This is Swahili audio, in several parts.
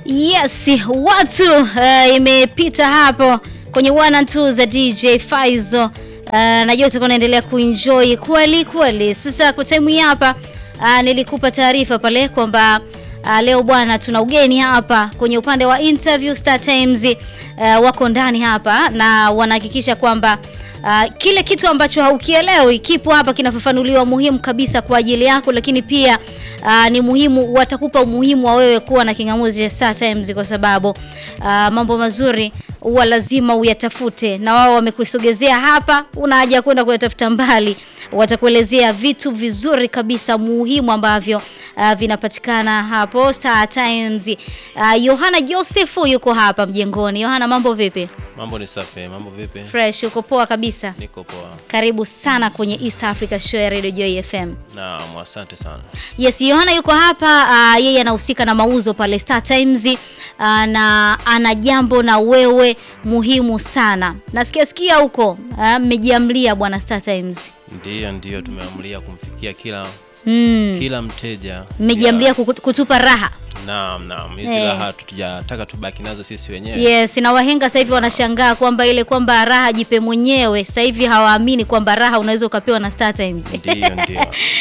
Yes, watu uh, imepita hapo kwenye one and two za DJ Faizo. Uh, najua utakuwa unaendelea kuenjoy kweli kweli. Sasa kwa time hii hapa uh, nilikupa taarifa pale kwamba uh, leo bwana tuna ugeni hapa kwenye upande wa interview Star Times uh, wako ndani hapa na wanahakikisha kwamba Uh, kile kitu ambacho haukielewi kipo hapa kinafafanuliwa muhimu kabisa kwa ajili yako, lakini pia uh, ni muhimu, watakupa umuhimu wa wewe kuwa na kingamuzi cha Star Times kwa sababu uh, mambo mazuri huwa lazima uyatafute, na wao wamekusogezea hapa, una haja kwenda kuyatafuta mbali. Watakuelezea vitu vizuri kabisa muhimu ambavyo uh, vinapatikana hapo Star Times. Uh, Yohana Josefu yuko hapa mjengoni. Yohana, mambo vipi? Mambo ni safi, mambo vipi? Fresh, uko poa kabisa? Niko poa. Karibu sana kwenye East Africa Show ya Radio Joy FM. Naam, asante sana. Yes, Yohana yuko hapa uh, yeye anahusika na mauzo pale Star Times uh, na ana jambo na wewe muhimu sana. Nasikia sikia huko mmejiamlia uh, bwana Star Times. Ndiyo, ndiyo tumeamulia kumfikia kila Mm. kila mteja. Mmejiamlia kuku- kutupa raha. Naam, naam. Hizi Eh. raha tutujataka tubaki nazo sisi wenyewe. Yes, na wahenga sasa hivi wanashangaa kwamba ile kwamba raha jipe mwenyewe. Sasa hivi hawaamini kwamba raha unaweza ukapewa na Star Times. Ndiyo, ndiyo.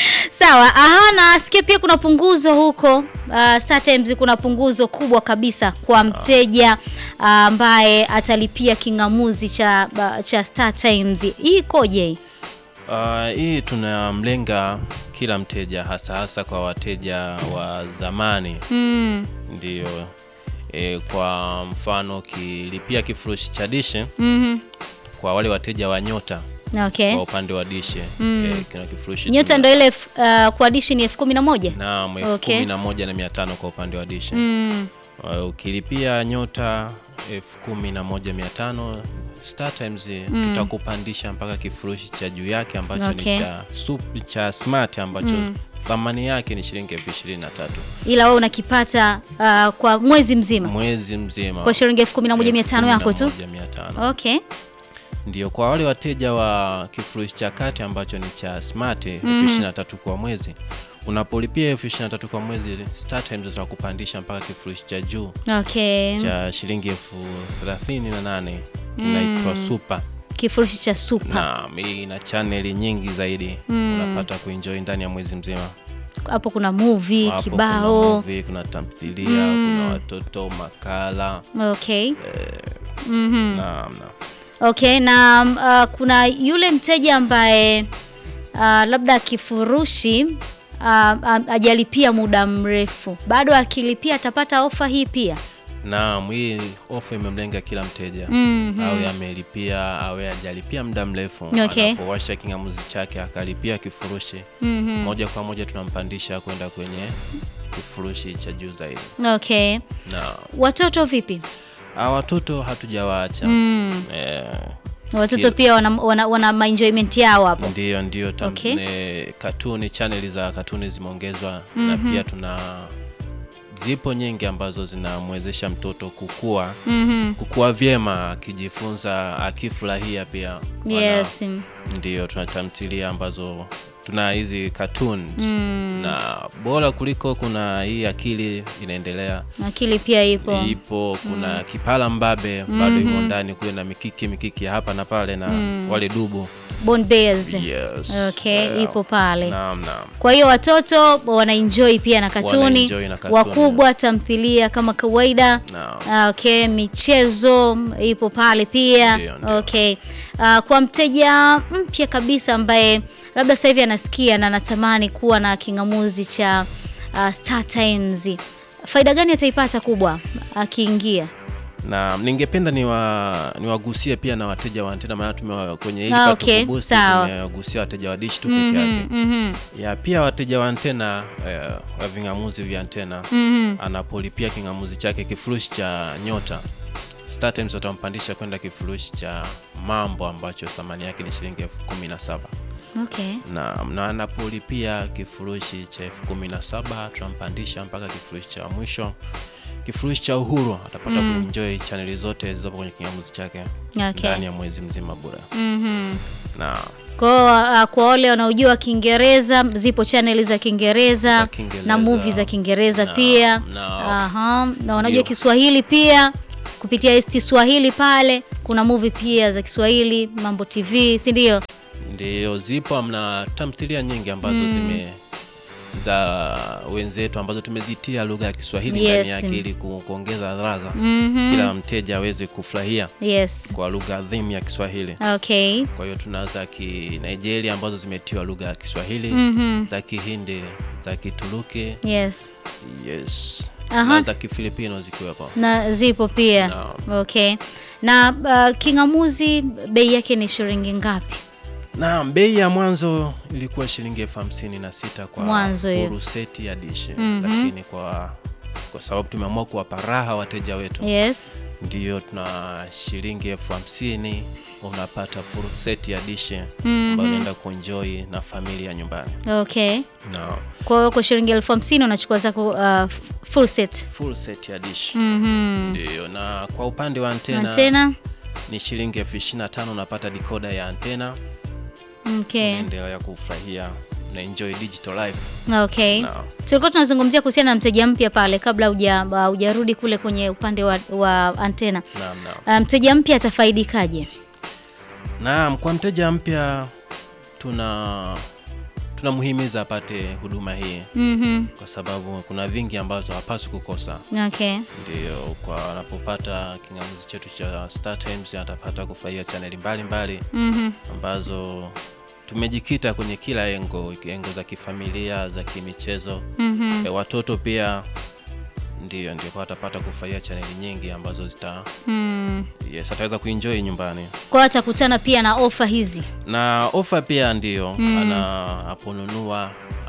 Sawa, aha, nasikia pia kuna punguzo huko uh, Star Times kuna punguzo kubwa kabisa kwa mteja uh, ambaye atalipia kingamuzi cha uh, cha Star Times. Hii ikoje? Ah, hii tunamlenga kila mteja hasa hasa kwa wateja wa zamani. Mm, Ndiyo. E, kwa mfano kilipia kifurushi cha dishe mhm. kwa wale wateja wa nyota Okay. kwa upande wa dishe Mm. e, kina kifurushi Nyota tuna- ndo ile elfu- uh, kwa dishi ni elfu kumi na moja. Naam, elfu Okay. kumi na moja na mia tano kwa upande wa dishe. Mm, Uh, ukilipia nyota elfu kumi na moja mia tano Star Times tutakupandisha mpaka kifurushi cha juu yake ambacho Okay. ni cha, sup, cha smart ambacho thamani yake ni shilingi elfu ishirini na tatu ila wewe unakipata uh, kwa mwezi mzima mwezi mzima kwa shilingi elfu kumi na moja mia tano yako tu. 11,500. Okay. Ndio, kwa wale wateja wa kifurushi cha kati ambacho ni cha smart elfu ishirini na tatu kwa mwezi, unapolipia elfu ishirini na tatu kwa mwezi, Star Times zitakupandisha mpaka kifurushi cha juu Okay. cha shilingi elfu thelathini na nane kinaitwa super. Kifurushi cha super. Naam, hii ina chaneli nyingi zaidi unapata kuenjoy ndani ya mwezi mzima. Hapo kuna movie, Hapo kuna kibao. movie, kuna tamthilia, kuna watoto, makala. Okay. Mhm. Naam, naam. Okay, na uh, kuna yule mteja ambaye uh, labda kifurushi uh, um, ajalipia muda mrefu, bado akilipia atapata ofa hii pia. Naam, hii ofa imemlenga kila mteja Mhm. awe amelipia awe hajalipia muda mrefu. Okay. Anapowasha kingamuzi chake akalipia kifurushi Mhm. moja kwa moja tunampandisha kwenda kwenye kifurushi cha juu zaidi. Okay. Na Watoto vipi? hawa watoto hatujawaacha Mm. eh, Watoto pia wana, wana, wana maenjoyment yao hapo. Ndio, ndio tam- Okay. ne- katuni chaneli za katuni zimeongezwa na pia tuna zipo nyingi ambazo zinamwezesha mtoto kukua Mhm. kukua vyema akijifunza akifurahia pia Wana- Yes. ndio tuna tamthilia ambazo tuna hizi cartoons Mm. na bora kuliko kuna hii akili inaendelea Akili pia ipo. ipo kuna kipala mbabe bado imo ndani kule na mikiki mikiki ya hapa na pale na wale dubu Bone Bears. yes. Okay, Yeah. ipo pale. Naam, naam. Kwa hiyo watoto wanaenjoy pia na katuni, Wanaenjoy na katuni. wakubwa tamthilia kama kawaida. Naam. Ah, Okay, michezo ipo pale pia. Ndio, ndio. Okay. Ah, kwa mteja mpya kabisa ambaye labda sasa hivi anasikia na anatamani kuwa na kingamuzi cha ah, Star Times, faida gani ataipata kubwa akiingia? na ningependa niwa niwagusie pia na wateja wa antena maana tumewa kwenye hili Ah, pato okay, kuboost sawa. tumewagusia wateja wa dish tu peke yake Mhm. ya pia wateja wa antena eh, wa vingamuzi vya antena Mhm. anapolipia kingamuzi chake kifurushi cha nyota Star Times watampandisha kwenda kifurushi cha mambo ambacho thamani yake ni shilingi elfu kumi na saba Okay. na, na anapolipia kifurushi cha elfu kumi na saba tunampandisha mpaka kifurushi cha mwisho kifurushi cha uhuru atapata kuenjoy chaneli zote zilizopo kwenye kingamuzi chake Okay. ndani ya mwezi mzima bure Mhm. na Kwa uh, kwa wale wanaojua Kiingereza zipo channel za Kiingereza Za Kiingereza. na movie za Kiingereza Na- pia. na- Aha, na wanajua Ndio. Kiswahili pia kupitia ST Swahili pale kuna movie pia za Kiswahili, Mambo TV, si ndio? Ndio, zipo mna tamthilia nyingi ambazo zime za wenzetu ambazo tumezitia lugha ya Kiswahili Yes. ndani yake ili ku- kuongeza ladha, Mhm. kila mteja aweze kufurahia Yes. kwa lugha adhimu ya Kiswahili. Okay. Kwa hiyo tuna za ki Nigeria ambazo zimetiwa lugha ya Kiswahili, Mhm. za Kihindi, za Kituruki, Yes. yes, Aha. na za Kifilipino zikiwepo. Na zipo pia. Naam. Okay. Na uh, kingamuzi bei yake ni shilingi ngapi? Na bei ya mwanzo ilikuwa shilingi elfu hamsini na sita kwa Mwanzo hiyo. full seti ya dishi Mhm. lakini kwa kwa sababu tumeamua kuwapa raha wateja wetu Yes. ndiyo tuna shilingi elfu hamsini unapata full seti ya dishi Mhm. ambayo unaenda kuenjoy na familia nyumbani Okay. na Kwa hiyo kwa shilingi elfu hamsini unachukua zako uh, full set. full set ya dishi Mhm. ndiyo na kwa upande wa antena, Antena. ni shilingi elfu ishirini na tano unapata dikoda ya antena Okay. unaendelea kufurahia na enjoy digital life Okay. na Tulikuwa tunazungumzia kuhusiana na mteja mpya pale kabla huja uh, hujarudi kule kwenye upande wa, wa antena. naam naam Uh, mteja mpya atafaidikaje? Naam, kwa mteja mpya tuna tunamhimiza apate huduma hii Mhm. kwa sababu kuna vingi ambazo hapaswi kukosa. Okay. Ndio, kwa anapopata kingamuzi chetu cha Star Times atapata kufurahia chaneli mbalimbali Mhm. ambazo tumejikita kwenye kila engo, engo za kifamilia, za kimichezo. Mhm. E, watoto pia ndio ndio kwa atapata kufurahia chaneli nyingi ambazo zita Mm. yes, ataweza kuenjoy nyumbani. Kwa hiyo atakutana pia na ofa hizi. na ofa pia ndio ana aponunua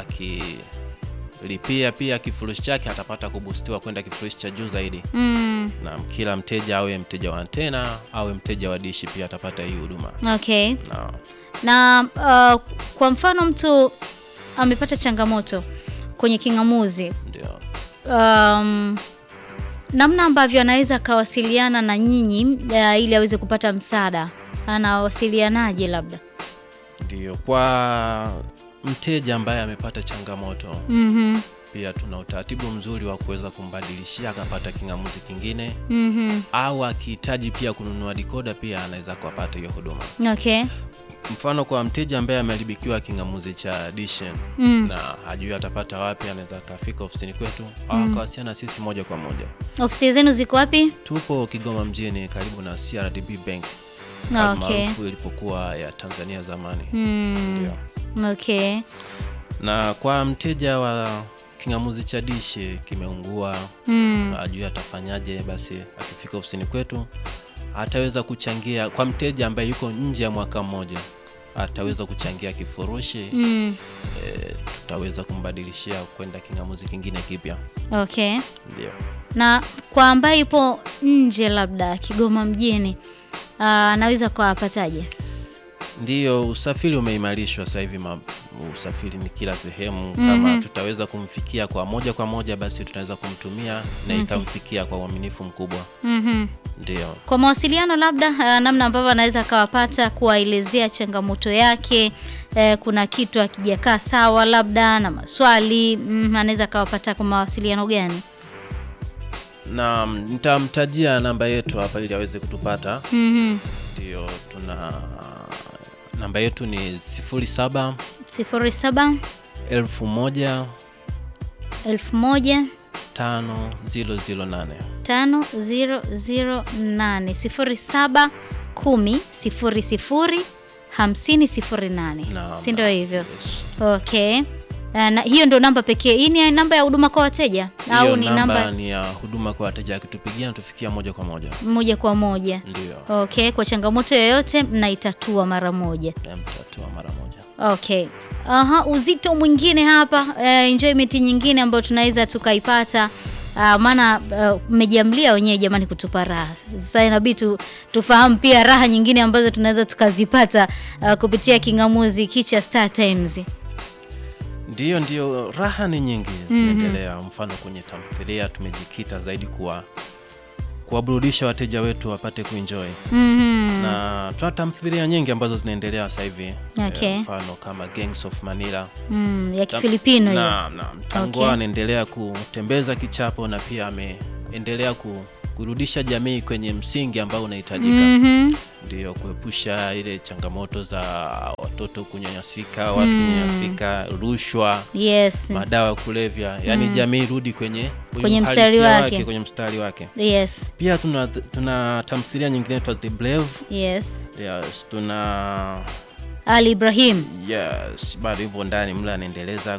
akilipia pia kifurushi chake atapata kubustiwa kwenda kifurushi cha juu zaidi Mm. na kila mteja awe mteja wa antena awe mteja wa dishi pia atapata hii huduma Okay. na Na uh, kwa mfano mtu amepata changamoto kwenye kingamuzi ndio um, namna ambavyo anaweza akawasiliana na nyinyi uh, ili aweze kupata msaada, anawasilianaje? Labda ndio kwa mteja ambaye amepata changamoto Mhm, pia tuna utaratibu mzuri wa kuweza kumbadilishia akapata kingamuzi kingine mhm. au akihitaji pia kununua dikoda pia anaweza kuapata hiyo huduma Okay. mfano kwa mteja ambaye ameharibikiwa kingamuzi cha dishen Mm. na hajui atapata wapi, anaweza akafika ofisini kwetu au akawasiliana na sisi moja kwa moja. Ofisi zenu ziko wapi? Tupo Kigoma mjini karibu na CRDB Bank Okay. maarufu ilipokuwa ya Tanzania zamani. Mm. Ndio. Okay. Na kwa mteja wa kingamuzi cha dishi kimeungua, Mm. hajui atafanyaje, basi akifika ofisini kwetu ataweza kuchangia. Kwa mteja ambaye yuko nje ya mwaka mmoja ataweza kuchangia kifurushi Mm. e, tutaweza kumbadilishia kwenda kingamuzi kingine kipya. Okay. Ndio. Na kwa ambaye ipo nje labda Kigoma mjini uh, anaweza kwa apataje? Ndiyo, usafiri umeimarishwa sasa hivi, ma- usafiri ni kila sehemu. Kama tutaweza kumfikia kwa moja kwa moja, basi tunaweza kumtumia na ikamfikia kwa uaminifu mkubwa. Mhm. Ndio. Kwa mawasiliano labda uh, namna ambavyo anaweza akawapata kuwaelezea changamoto yake eh, kuna kitu akijakaa sawa labda na maswali mm, anaweza akawapata kwa mawasiliano gani? Na nitamtajia namba yetu hapa ili aweze kutupata. Mhm. Ndio, tuna namba yetu ni 07 sifuri saba 1000 elfu moja 5008. tano ziro ziro nane sifuri saba kumi sifuri sifuri hamsini sifuri nane Naam, si ndio hivyo? Yes. Okay. Uh, na hiyo ndio namba pekee. Hii ni namba ya huduma kwa wateja au Hiyo ni namba namba ni ya huduma kwa wateja, akitupigia natufikia moja kwa moja. moja kwa moja? Ndio, Okay, kwa changamoto yoyote mnaitatua mara moja. na mtatua mara moja. Okay. Aha, uzito mwingine hapa uh, enjoyment nyingine ambayo tunaweza tukaipata uh, maana mmejiamlia wenyewe jamani kutupa raha. Sasa inabidi tu, tufahamu pia raha nyingine ambazo tunaweza tukazipata uh, kupitia kingamuzi kicha Star Times. Ndiyo, ndiyo, raha ni nyingi zinaendelea. Mfano kwenye tamthilia tumejikita zaidi kuwa kuwaburudisha wateja wetu wapate kuenjoy Mhm. na tuna tamthilia nyingi ambazo zinaendelea sasa hivi Okay. Eh, mfano kama Gangs of Manila Mm, ya Kifilipino hiyo. Naam, naam. Tangu Okay. anaendelea kutembeza kichapo na pia ameendelea ku, kurudisha jamii kwenye msingi ambao unahitajika Mhm. ndio kuepusha ile changamoto za watoto kunyanyasika, watu kunyanyasika, rushwa, Yes. madawa ya kulevya, yaani jamii rudi kwenye Kwenye mstari uhalisia wake. kwenye mstari wake. Yes. Pia tuna, tuna tamthilia nyingine inaitwa The Brave. Yes. Yes, tuna Ali Ibrahim. yes, bado hivyo ndani mle anaendeleza.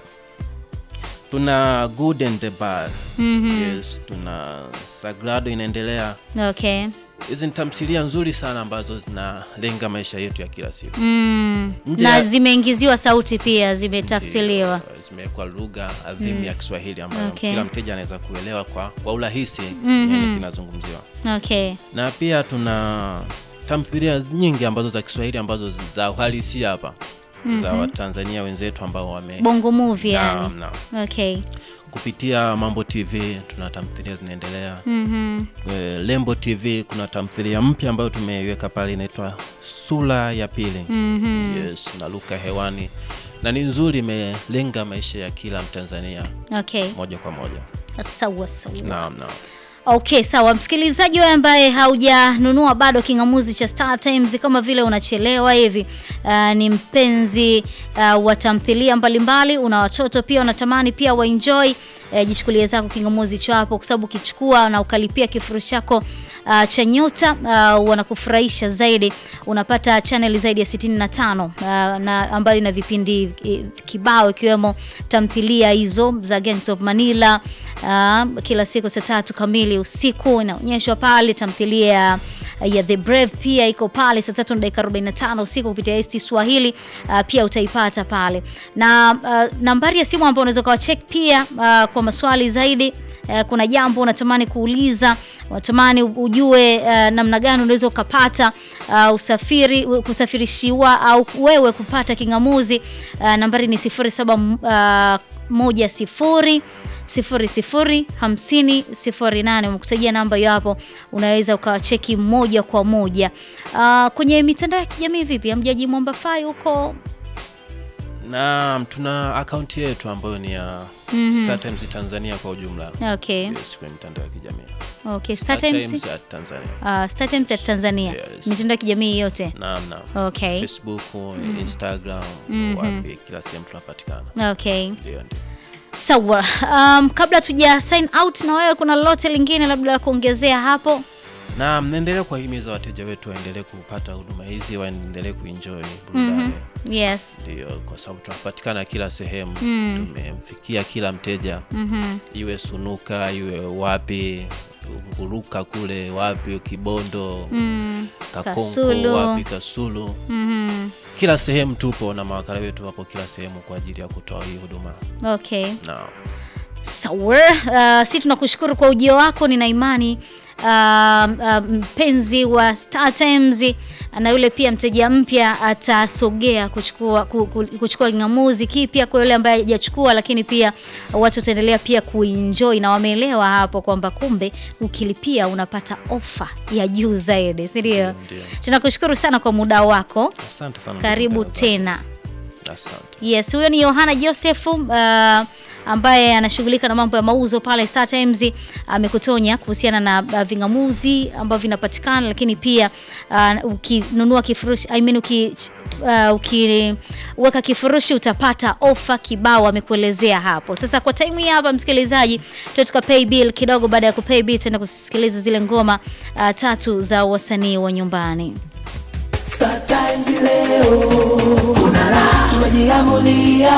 Tuna Good and the Bad. Mhm. Yes, tuna Sagrado inaendelea. Okay. Hizi ni tamthilia nzuri sana ambazo zinalenga maisha yetu ya kila siku. Mm. Nje Na ya- zimeingiziwa sauti pia, zimetafsiriwa. Ndio, zimewekwa lugha adhimu ya Kiswahili ambayo Okay. kila mteja anaweza kuelewa kwa, kwa urahisi nini kinazungumziwa. Okay. Na pia tuna tamthilia nyingi ambazo za Kiswahili ambazo za uhalisia hapa za Watanzania wenzetu ambao wame Bongo movie Naam, yani. naam. Okay. kupitia Mambo TV tuna tamthilia zinaendelea. Mhm. Eh, Lembo TV kuna tamthilia mpya ambayo tumeiweka pale inaitwa Sura ya Pili. Mhm. Yes, na Luka hewani na ni nzuri, imelenga maisha ya kila Mtanzania Okay. moja kwa moja. Sawa sawa. Naam, naam. Okay, sawa msikilizaji wewe ambaye haujanunua bado kingamuzi cha Star Times, kama vile unachelewa hivi, uh, ni mpenzi uh, wa tamthilia mbalimbali, una watoto pia unatamani pia waenjoy, uh, jichukulie zako kingamuzi chapo, kwa sababu ukichukua na ukalipia kifurushi chako uh, cha nyota uh, wanakufurahisha zaidi. Unapata channel zaidi ya 65 uh, na ambayo ina vipindi eh, kibao ikiwemo tamthilia hizo za Gangs of Manila uh, kila siku saa tatu kamili usiku inaonyeshwa pale. Tamthilia ya ya The Brave pia iko pale saa tatu na dakika 45 usiku kupitia ST Swahili uh, pia utaipata pale na uh, nambari ya simu ambayo unaweza ukawacheck pia uh, kwa maswali zaidi uh, kuna jambo unatamani kuuliza, unatamani ujue uh, namna gani unaweza ukapata uh, usafiri kusafirishiwa au wewe kupata kingamuzi uh, nambari ni 07 uh, moja sifuri sifuri sifuri hamsini sifuri nane umekutajia namba hiyo hapo, unaweza ukawacheki moja kwa moja. Uh, kwenye mitandao ya kijamii vipi, hamjaji mwamba fai huko? Naam, tuna akaunti yetu ambayo ni ya Star Times Tanzania kwa ujumla. Okay, Yes, kwenye mitandao ya kijamii. okay. Star Star Times, Times at Tanzania. uh, Star Times ya Tanzania, Yes. mitandao ya kijamii yote. Naam, naam. Okay, Facebook, Instagram, wapi kila sehemu tunapatikana. okay. Ndio, ndio. Sawa. Um, kabla tuja sign out na wewe, kuna lolote lingine labda la kuongezea hapo? na mnaendelea kuwahimiza wateja wetu waendelee kupata huduma hizi, waendelee kuenjoy burudani. Yes. Ndio, kwa sababu tunapatikana kila sehemu, tumemfikia kila mteja, iwe Sunuka, iwe wapi Nguruka kule wapi Kibondo, Mm. Kakonko Kasulu. wapi Kasulu, Mhm. kila sehemu tupo na mawakala wetu wapo kila sehemu kwa ajili ya kutoa hii huduma Okay. na Sawa. Uh, si tunakushukuru kwa ujio wako, nina imani uh, uh, mpenzi wa Star Times na yule pia mteja mpya atasogea kuchukua ku- ku- kuchukua kingamuzi kipya kwa yule ambaye hajachukua, lakini pia watu wataendelea pia kuenjoy na wameelewa hapo kwamba kumbe ukilipia unapata ofa ya juu zaidi, si ndio? ndio. Tunakushukuru sana kwa muda wako, Asante sana karibu ndugu mtangazaji. tena. Asante. Yes, huyo ni Yohana Joseph uh, ambaye anashughulika na mambo ya mauzo pale Star Times. Amekutonya kuhusiana na uh, vingamuzi ambavyo vinapatikana, lakini pia uh, ukinunua kifurushi I mean, uki, uh, ukiweka kifurushi utapata ofa kibao, amekuelezea hapo. Sasa kwa time hii hapa, msikilizaji, tuwe tuka pay bill kidogo. Baada ya kupay bill, tuenda kusikiliza zile ngoma uh, tatu za wasanii wa nyumbani. Star Times leo kuna raha, tumejiamulia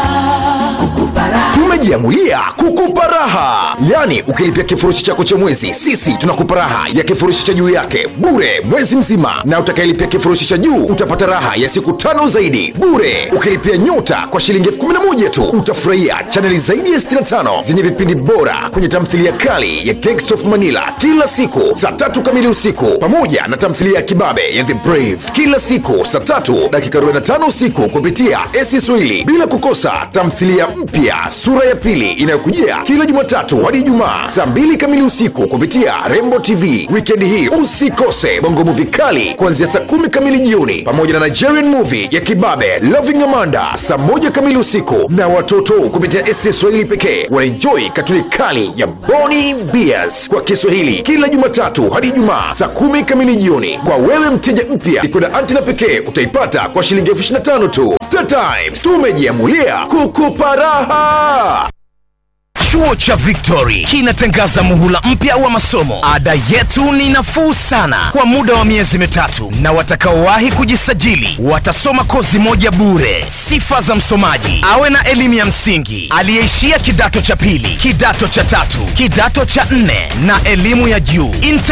kukupa raha. tumejiamulia kukupa raha yaani ukilipia kifurushi chako cha mwezi sisi tunakupa raha ya kifurushi cha juu yake bure mwezi mzima na utakayelipia kifurushi cha juu utapata raha ya siku tano zaidi bure ukilipia nyota kwa shilingi elfu kumi na moja tu utafurahia chaneli zaidi ya 65 zenye vipindi bora kwenye tamthilia kali ya Gangsta of manila kila siku saa tatu kamili usiku pamoja na tamthilia ya kibabe ya the brave kila siku saa tatu dakika 45 usiku kupitia esi swahili bila kukosa tamthilia mpya mpya sura ya pili inayokujia kila Jumatatu hadi Ijumaa saa mbili kamili usiku kupitia Rembo TV. Wikendi hii usikose bongo movie kali kuanzia saa kumi kamili jioni pamoja na Nigerian movie ya kibabe Loving Amanda saa moja kamili usiku, na watoto kupitia ST Swahili pekee wanaenjoy katuni kali ya Boni Bears kwa Kiswahili kila Jumatatu hadi Ijumaa saa kumi kamili jioni. Kwa wewe mteja mpya, ikoda antena pekee utaipata kwa shilingi elfu ishirini na tano tu. Star Times tumejiamulia kukupa raha. Chuo cha Victory kinatangaza muhula mpya wa masomo. Ada yetu ni nafuu sana kwa muda wa miezi mitatu, na watakaowahi kujisajili watasoma kozi moja bure. Sifa za msomaji: awe na elimu ya msingi, aliyeishia kidato cha pili, kidato cha tatu, kidato cha nne na elimu ya juu. Intake